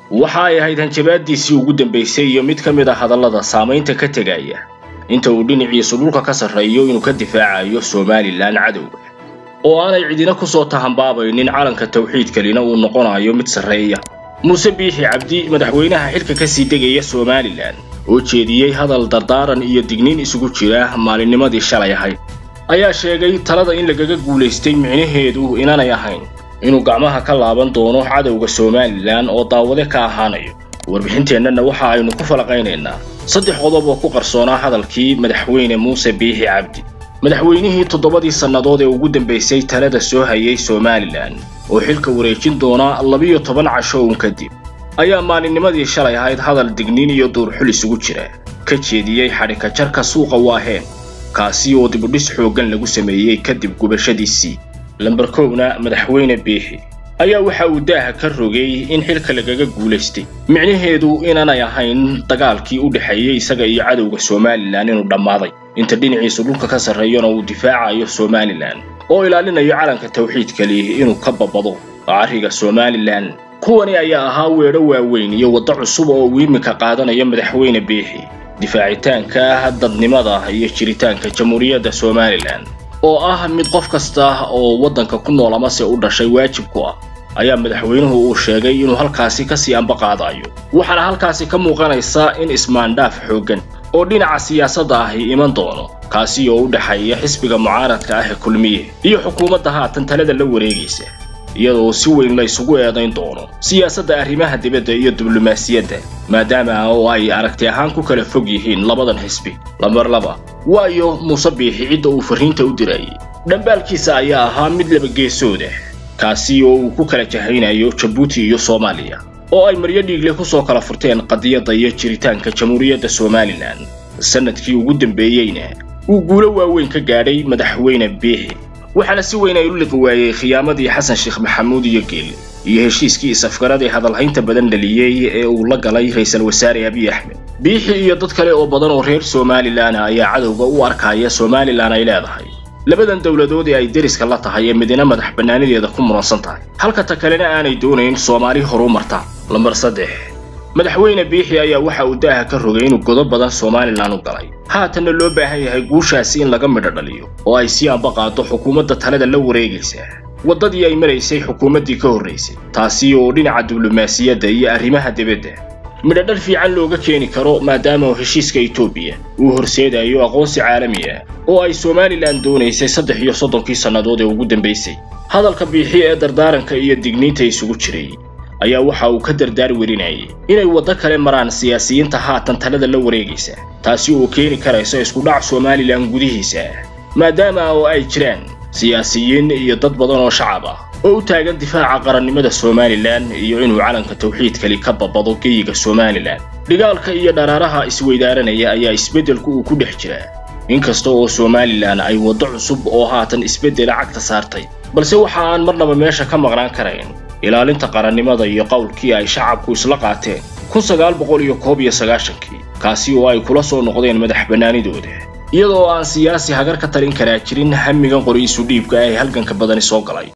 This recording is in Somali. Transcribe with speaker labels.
Speaker 1: waxa ay ahayd hanjabaadiisii ugu dambaysay iyo mid ka mid a hadallada saamaynta ka tegaya inta uu dhinaciisu dhulka ka sarreeyo inuu ka difaacayo somalilan cadowga oo aanay cidina ku soo tahanbaabaynin calanka tawxiidkalina uu noqonayo mid sarreeya muuse biixi cabdi madaxweynaha xilka ka sii degaya somalilan oo jeediyey hadal dardaaran iyo digniin isugu jira maalinnimadii shalay ahayd ayaa sheegay talada in lagaga guulaystay micnaheedu inaanay ahayn inuu gacmaha ka laaban doono cadowga somalilan oo daawade ka ahaanayo warbixinteennana waxa aynu ku falaqaynaynaa saddex qodob oo ku qarsoonaa hadalkii madaxweyne muuse biixi cabdi madaxweynihii toddobadii sannadood ee ugu dambaysay talada soo hayay somalilan oo xilka wareejin doona labiyo toban casho uun kadib ayaa maalinnimadii shalay ahayd hadal digniin iyo duurxul isugu jira ka jeediyey xadhika jarka suuqa waaheen kaasi oo dibudhis xooggan lagu sameeyey kadib gubashadiisii lambar kowna madaxweyne biixi ayaa waxa uu daaha ka rogay in xilka lagaga guulaystay micnaheedu inaanay ahayn dagaalkii u dhexeeyey isaga iyo cadowga somalilan inuu dhammaaday inta dhinaciisu dhulka ka sarreeyana uu difaacayo somalilan oo ilaalinayo calanka tawxiidkali inuu ka babado carriga somalilan kuwani ayaa ahaa weedho waaweyn iyo waddo cusub oo uu iminka qaadanayo madaxweyne biixi difaacitaanka dadnimada iyo jiritaanka jamhuuriyadda somalilan oo ah mid qof kasta oo waddanka ku nool amase u dhashay waajib ku ah ayaa madaxweynuhu uu sheegay inuu halkaasi kasii ambaqaadayo waxaana halkaasi ka muuqanaysa in ismaandhaaf xooggan oo dhinaca siyaasadda ahi iman doono kaasi oo u dhexeeya xisbiga mucaaradka ah ee kulmiye iyo xukuumadda haatan talada la wareegaysa iyadoo si weyn la isugu eedayn doono siyaasadda arrimaha dibadda iyo diblomaasiyadda maadaama oo ay aragti ahaan ku kala fog yihiin labadan xisbi lambar laba waayo muuse biixi cidda uu farriinta u dirayay dhambaalkiisa ayaa ahaa mid labageesooda kaasi oo uu ku kala jahaynayo jabuuti iyo soomaaliya oo ay maryo dhiigle ku soo kala furteen qadiyadda iyo jiritaanka jamhuuriyadda somalilan sannadkii ugu dambeeyeyna uu guulo waaweyn ka gaadhay madaxweyne biixi waxaana si weyn ay u liqi waayey khiyaamadii xasan sheekh maxamuud iyo geel iyo heshiiskii isafgaradii hadalhaynta badan dhaliyey ee uu la galay ra'iisul wasaare abiy axmed biixi iyo dad kale oo badan oo reer somalilan ayaa cadowga u arkaya somalilan ay leedahay labadan dowladood ee ay deriska la tahay ee midina madax bannaanideeda ku muransan tahay halka ta kalena aanay doonayn soomaali horu marta lambar saddex madaxweyne biixi ayaa waxa uu daaha ka rogay inuu godo badan somalilan u galay haatanna loo baahan yahay guushaasi in laga midho dhaliyo oo ay sii ambaqaado xukuumadda talada la wareegaysa waddadii ay maraysay xukuumaddii ka horraysay taasi oo dhinaca diblomaasiyadda iyo arrimaha dibadda midhodhal fiican looga keeni karo maadaama heshiiska etoobiya uu horseedayo aqoonsi caalami ah oo ay somalilan doonaysay saddex iyo soddonkii sannadood ee ugu dambaysay hadalka biixi ee dardaaranka iyo digniinta isugu jiray ayaa waxa uu ka dardaar werinayay inay waddo kale maraan siyaasiyiinta haatan talada la wareegaysa taasi oo keeni karaysa iskudhac somalilan gudihiisa maadaama oo ay jiraan siyaasiyiin iyo dad badan oo shacab ah oo u taagan difaaca qarannimada somalilan iyo inuu calanka tawxiidkali ka babado geyiga somalilan dhigaalka iyo dharaaraha isweydaaranaya ayaa isbeddelku uu ku dhex jiraa inkasta oo somalilan ay waddo cusub oo haatan isbeddela cagta saartay balse waxa aan marnaba meesha ka maqnaan karayn ilaalinta qarannimada iyo qowlkii ay shacabku isla qaateen kun sagaal boqol iyo koob iyo sagaashankii kaasi oo ay kula soo noqdeen madax bannaanidooda iyadoo aan siyaasi hagar ka talin karaa jirin hamigan qoriisu dhiibka ee halganka badani soo galay